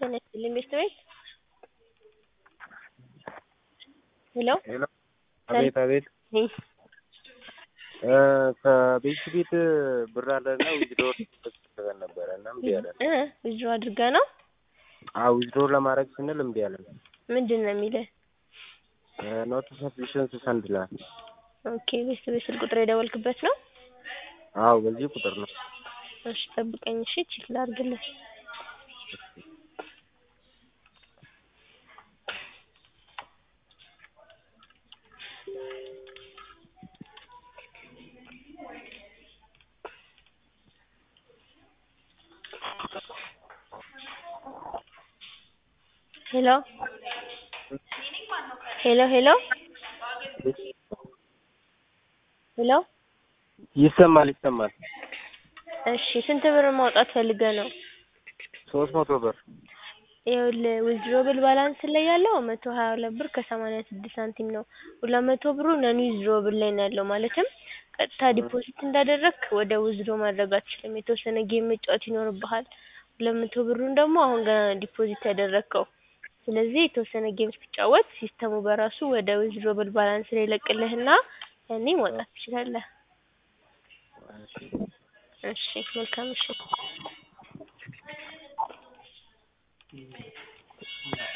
ጤና ይስጥልኝ ቤት ቤት ሄሎ ሄሎ አቤት አቤት ነኝ ከቤት ቤት ብር አለና ዊዝድሮ ተደርገን ነበረ እና እምቢ አለን። እ ዊዝድሮ አድርጋ ነው አዎ ዊዝድሮ ለማድረግ ስንል እምቢ አለን። ምንድን ነው የሚልህ? ኖት ሰፊሽንት ፈንድ ይላል። ኦኬ ቤት ቤት ስልክ ቁጥር የደወልክበት ነው? አዎ በዚህ ቁጥር ነው። እሺ ጠብቀኝ እሺ ቼክ ላድርግልህ። ሄሎ ሄሎ ሄሎ ሄሎ ይሰማል ይሰማል። እሺ ስንት ብር ማውጣት ፈልገህ ነው? ሶስት መቶ ብር ይኸውልህ ዊዝድሮብል ባላንስ ላይ ያለው መቶ ሀያ ሁለት ብር ከሰማንያ ስድስት ሳንቲም ነው። ሁለት መቶ ብሩ ነን ዊዝድሮብል ላይ ነው ያለው ማለትም ቀጥታ ዲፖዚት እንዳደረግክ ወደ ዊዝድሮ ማድረግ አትችልም። የተወሰነ ጌም መጫወት ይኖርብሃል። ሁለት መቶ ብሩን ደግሞ አሁን ገና ነው ዲፖዚት ያደረግከው። ስለዚህ የተወሰነ ጌም ስትጫወት ሲስተሙ በራሱ ወደ ዊዝድሮብል ባላንስ ላይ ይለቅልህና ያኔ ማውጣት ትችላለህ። እሺ መልካም ምሽት።